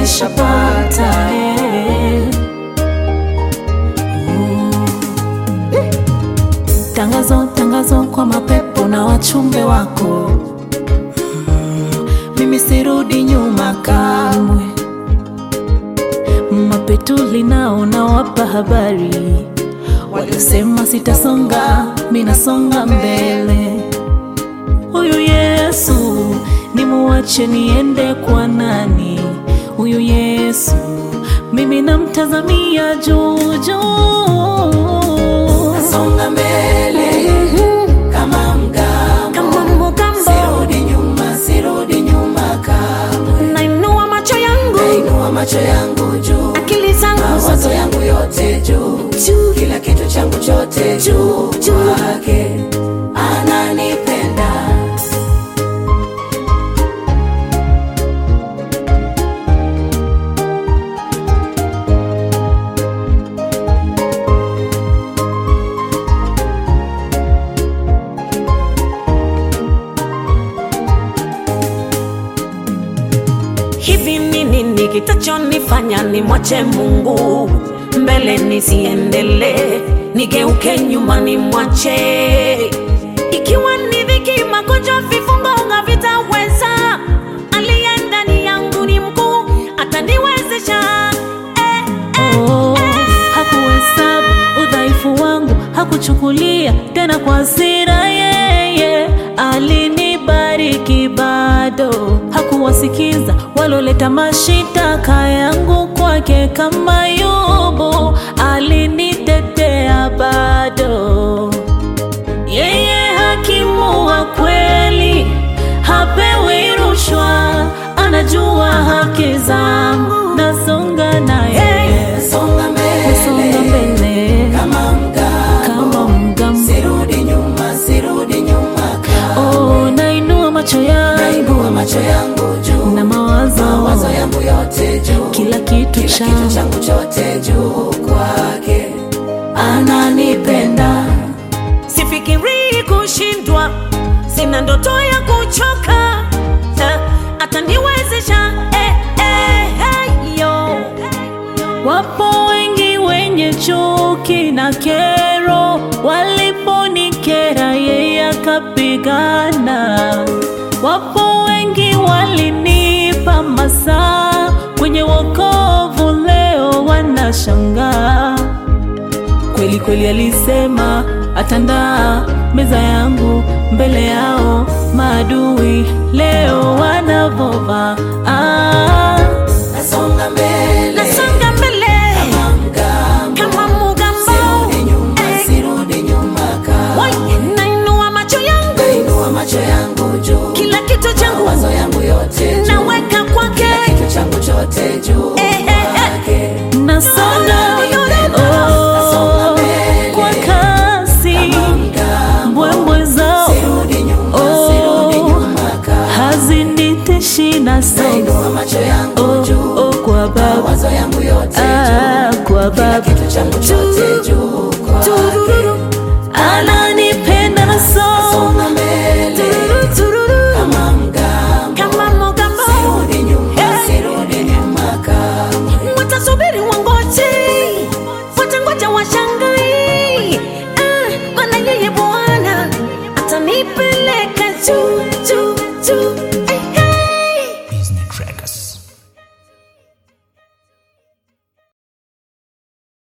nishapata eh. Mm. Tangazo, tangazo kwa mapepo na wachumbe wako Mm. Mimi sirudi nyuma kamwe Mapetuli nao nawapa habari, walisema sitasonga, minasonga mbele. Huyu Yesu nimuache niende kwa nani? Huyu Yesu mimi namtazamia juu juu, Songa mbele kama mgambo, kama mgambo, sirudi nyuma, sirudi nyuma kamwe. nainua macho yangu, Nainua macho yangu juu, akili zangu mawazo zote yangu yote juu, juu kila kitu changu chote juu Juu. kwake, ananipenda Hivi ni nini kitachonifanya nimwache Mungu mbele nisiendelee, nigeuke nyuma nimwache? Ikiwa ni dhiki, magonjwa, vifungo havitaweza, aliye ndani yangu ni mkuu, ataniwezesha eh, eh, Oh, hakuhesabu udhaifu wangu, hakuchukulia tena kwa hasira. Yeye alinibariki bado, hakuwasikiza waloleta mashitaka yangu kwake. Kama Yobu alinitetea bado. Yeye hakimu wa kweli, hapewi rushwa, anajua haki zangu, nasonga naye, songa nasonga mbele mbele kama mgambo, kama mgambo. sirudi nyuma, sirudi nyuma kamwe. Oh, nainua macho yangu Nainua macho yangu juu, na mawazo, mawazo yangu yote juu, kila kitu kila kitu changu changu chote juu kwake, ananipenda sifikirii kushindwa, sina ndoto ya kuchoka, eh, ataniwezesha eh, eh, eh, yo. Wapo wengi wenye chuki na kero, waliponikera yeye akapigana. Wapo wengi walinipa masaa kwenye wokovu, leo wanashangaa. Kweli kweli alisema atandaa meza yangu mbele yao maadui, leo wanavova ah. nasonga mbele Nasonga mbele kama mgambo, kama mugambo, sirudi nyuma, eh, sirudi nyuma kamwe. wai, nainua macho yangu, Nainua macho yangu juu, kila kitu changu mawazo yangu yote juu, naweka kwake. kitu changu chote juu Eh, eh, eh. kwake, Nasonga Nasonga oh, mbele. kwa kasi, mgambo, mbwembwe zao sirudi nyuma, Oh. sirudi nyuma kamwe. haziniteshi, nasonga Nainua macho yangu oh, juu, oh, kwa Baba mawazo yangu yote ah, juu, kwa kila Baba kitu changu chote juu kwake, ananipenda, nasonga songa mbele kama mgambo, Kama mugambo, sirudi nyuma, Eh. sirudi nyuma kamwe. watasubiri wangoje, watangoja washangai, ah, maana yeye Bwana atanipeleka juu juu juu. Eh, eh. Business Trackers.